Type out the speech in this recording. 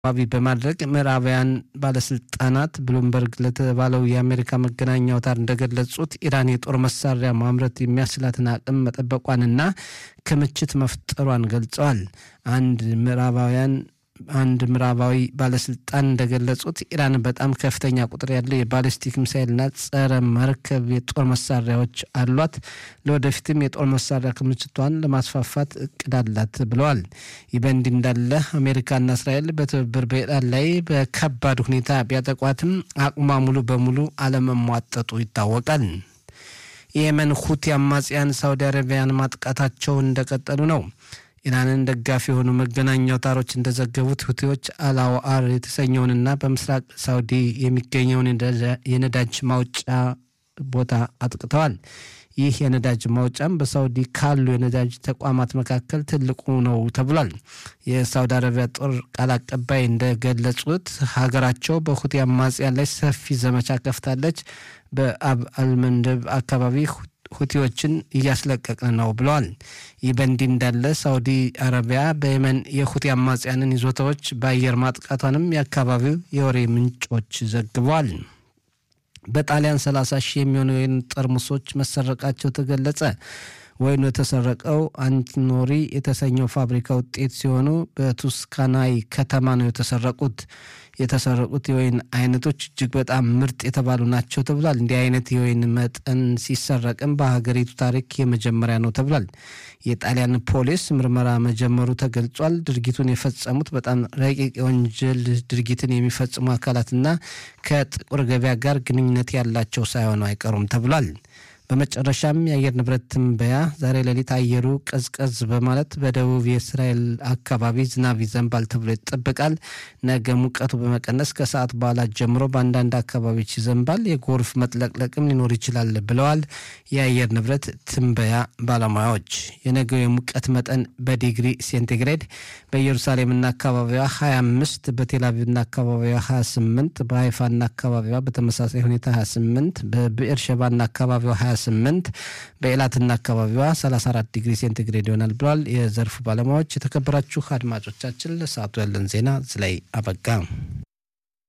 ዋቢ በማድረግ ምዕራባውያን ባለስልጣናት ብሉምበርግ ለተባለው የአሜሪካ መገናኛ አውታር እንደገለጹት ኢራን የጦር መሳሪያ ማምረት የሚያስችላትን አቅም መጠበቋንና ክምችት መፍጠሯን ገልጸዋል። አንድ ምዕራባውያን አንድ ምዕራባዊ ባለስልጣን እንደገለጹት ኢራን በጣም ከፍተኛ ቁጥር ያለው የባሊስቲክ ሚሳይልና ጸረ መርከብ የጦር መሳሪያዎች አሏት። ለወደፊትም የጦር መሳሪያ ክምችቷን ለማስፋፋት እቅድ አላት ብለዋል። ይህ በእንዲህ እንዳለ አሜሪካና እስራኤል በትብብር በኢራን ላይ በከባድ ሁኔታ ቢያጠቋትም አቅሟ ሙሉ በሙሉ አለመሟጠጡ ይታወቃል። የየመን ሁቲ አማጽያን ሳውዲ አረቢያን ማጥቃታቸው እንደቀጠሉ ነው። ኢራንን ደጋፊ የሆኑ መገናኛ አውታሮች እንደዘገቡት ሁቲዎች አላዋአር የተሰኘውንና በምስራቅ ሳውዲ የሚገኘውን የነዳጅ ማውጫ ቦታ አጥቅተዋል። ይህ የነዳጅ ማውጫም በሳውዲ ካሉ የነዳጅ ተቋማት መካከል ትልቁ ነው ተብሏል። የሳውዲ አረቢያ ጦር ቃል አቀባይ እንደገለጹት ሀገራቸው በሁቲ አማጽያን ላይ ሰፊ ዘመቻ ከፍታለች። በአብ አልመንደብ አካባቢ ሁቲዎችን እያስለቀቅን ነው ብለዋል። ይህ በእንዲህ እንዳለ ሳውዲ አረቢያ በየመን የሁቲ አማጽያንን ይዞታዎች በአየር ማጥቃቷንም የአካባቢው የወሬ ምንጮች ዘግበዋል። በጣሊያን 30 ሺህ የሚሆኑ የወይን ጠርሙሶች መሰረቃቸው ተገለጸ። ወይኑ የተሰረቀው አንቲኖሪ የተሰኘው ፋብሪካ ውጤት ሲሆኑ በቱስካናይ ከተማ ነው የተሰረቁት። የተሰረቁት የወይን አይነቶች እጅግ በጣም ምርጥ የተባሉ ናቸው ተብሏል። እንዲህ አይነት የወይን መጠን ሲሰረቅም በሀገሪቱ ታሪክ የመጀመሪያ ነው ተብሏል። የጣሊያን ፖሊስ ምርመራ መጀመሩ ተገልጿል። ድርጊቱን የፈጸሙት በጣም ረቂቅ የወንጀል ድርጊትን የሚፈጽሙ አካላትና ከጥቁር ገበያ ጋር ግንኙነት ያላቸው ሳይሆኑ አይቀሩም ተብሏል። በመጨረሻም የአየር ንብረት ትንበያ ዛሬ ሌሊት አየሩ ቀዝቀዝ በማለት በደቡብ የእስራኤል አካባቢ ዝናብ ይዘንባል ተብሎ ይጠበቃል። ነገ ሙቀቱ በመቀነስ ከሰዓት በኋላ ጀምሮ በአንዳንድ አካባቢዎች ይዘንባል፣ የጎርፍ መጥለቅለቅም ሊኖር ይችላል ብለዋል የአየር ንብረት ትንበያ ባለሙያዎች። የነገው የሙቀት መጠን በዲግሪ ሴንቲግሬድ በኢየሩሳሌምና አካባቢዋ 25፣ በቴልአቪቭና አካባቢዋ 28፣ በሀይፋና አካባቢዋ በተመሳሳይ ሁኔታ 28፣ በብኤርሸባና አካባቢዋ 28 በኤላትና አካባቢዋ 34 ዲግሪ ሴንቲግሬድ ይሆናል ብለዋል የዘርፉ ባለሙያዎች። የተከበራችሁ አድማጮቻችን ለሰዓቱ ያለን ዜና እዚህ ላይ አበቃ።